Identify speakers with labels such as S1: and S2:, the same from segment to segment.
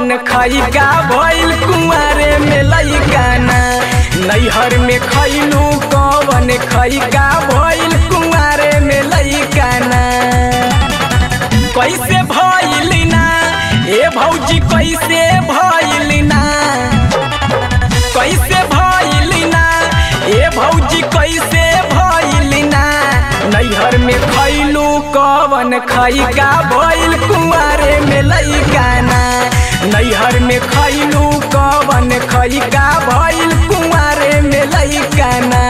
S1: कवन खैका भइल कुंवारे में लैकाना नैहर में खैलू कवन खैका भइल कुंवारे में लैकाना कैसे भइल ना ए भौजी कैसे भइल ना कैसे भइल ना ए भौजी कैसे भइल ना नैहर में खैलू कवन खैका भइल कुंवारे में लैकाना नैहर में खैलू कवन खैका भइल कुंवारे में लैकाना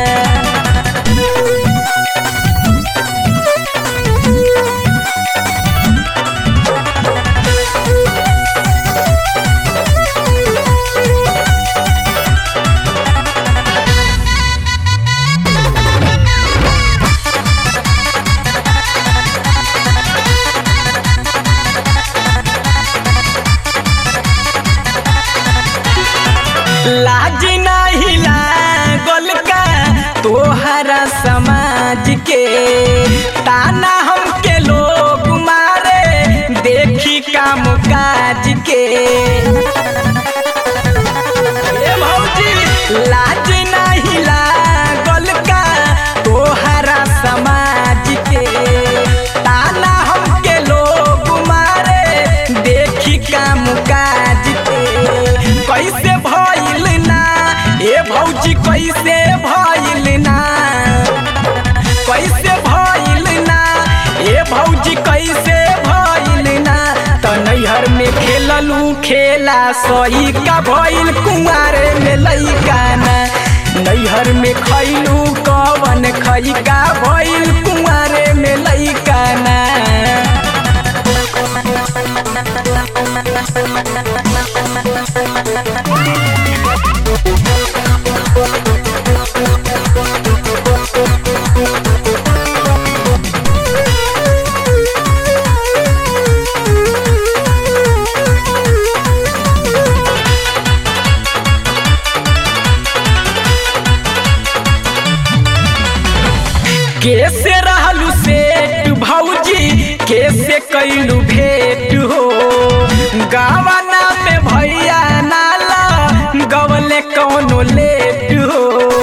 S1: लाज नाही लागल का तोहरा समाज के ताना हमके लोग मारे देखी काम काज के ए भौजी लाज नाही लागल का तोहरा समाज के ताना हमके लोग मारे देखी काम काज के कैसे भइल ना ए भौजी कैसे भइल ना कैसे भइल ना ए भौजी कैसे भइल ना त नैहर में खेललू खेला सही का भइल कुंवारे में लैकाना नैहर में खैलू कवन खैका भइल कुंवारे में लैकाना कैसे रहलू सेठ भौजी कैसे कैलू भेंट हो गावना में भैया नाला गवले कौनो लेट हो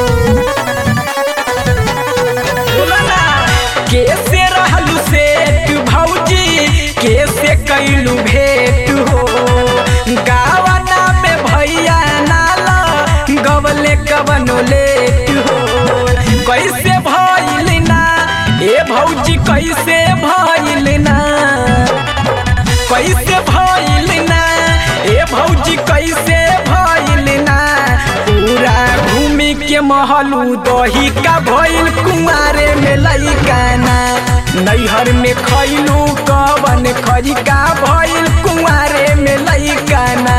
S1: बोला ना, कैसे रहलू सेठ भौजी कैसे कैलू भेंट हो गावना में भैया नाला गवले कवनो लेट हो कैसे भइल ना ए भौजी कैसे भइल ना कैसे भइल ना ए भौजी कैसे भइल ना पूरा घूमी के महलू दही का भइल कुंवारे में लैकाना नैहर में खैलू कवन खरिका भइल कुंवारे में लैकाना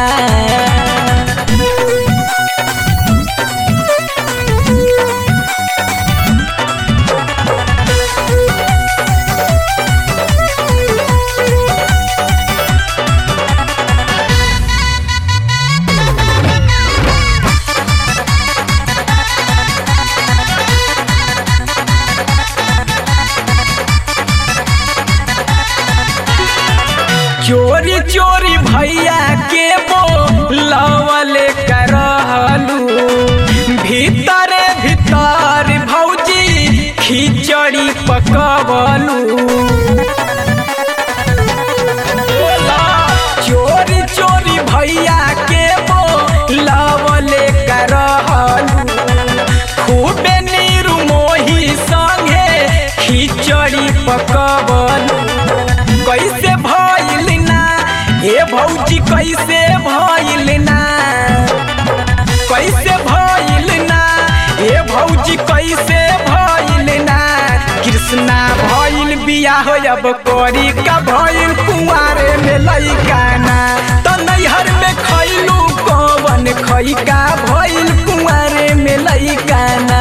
S1: चोरी चोरी भैया के बोलवल करहलू भीतरे भीतर भौजी खिचड़ी पकवलू चोरी चोरी भैया के बोलवल करहलू खूबे नीरू मोही संगे खिचड़ी पकवलू कैसे भइल ना ए भौजी कैसे भइल ना कैसे भइल ना ए भौजी कैसे भइल ना कृष्णा भइल बियाह अब करी का भइल कुंवारे में लैकाना त नैहर में खैलू कवन खैका भइल कुंवारे में लैकाना